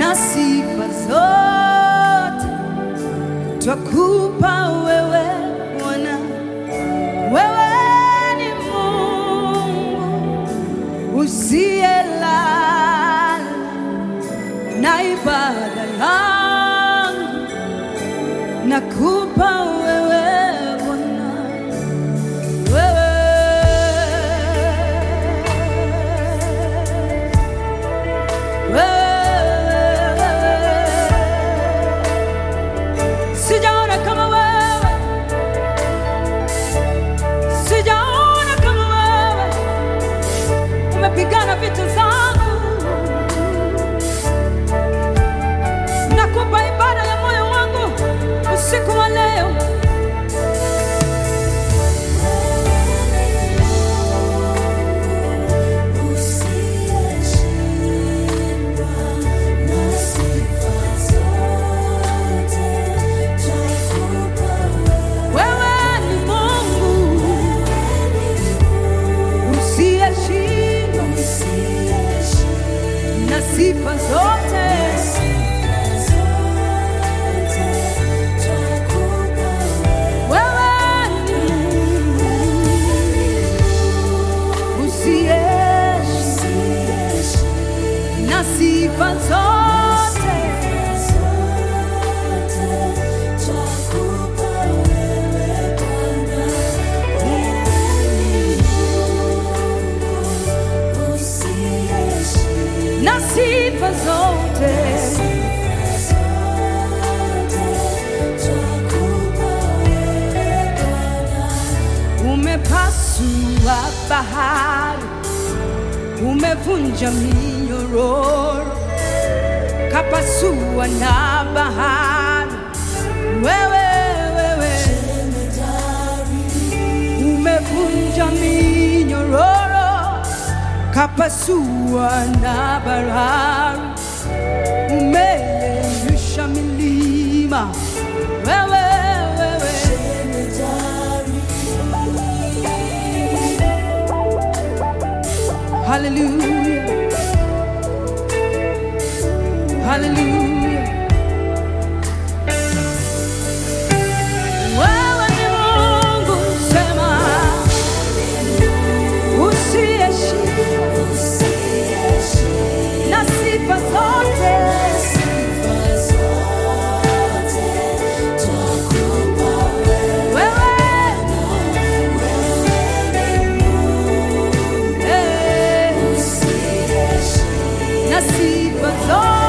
na sifa zote twakupa wewe Bwana, wewe ni Mungu usiyelala, na ibada yangu nakupa wewe Bwana, wewe wewe sijaona kama wewe, sijaona kama wewe, umepigana vita zangu. Nakupa ibada ya moyo wangu usiku wa leo. Wewe ni Mungu usiyeshindwa na sifa zote. Wewe ni Mungu usiyeshindwa na sifa zote. na sifa zote. Umepasua bahari, umevunja minyororo, kapasua na bahari. Wewe wewe, umevunja minyororo, kapasua na bahari, umeyeyusha milima. Wewe wewe Hallelujah. Hallelujah. Wewe ni Mungu sema usiyeshindwa na sifa zote. Wewe eh, na sifa zote.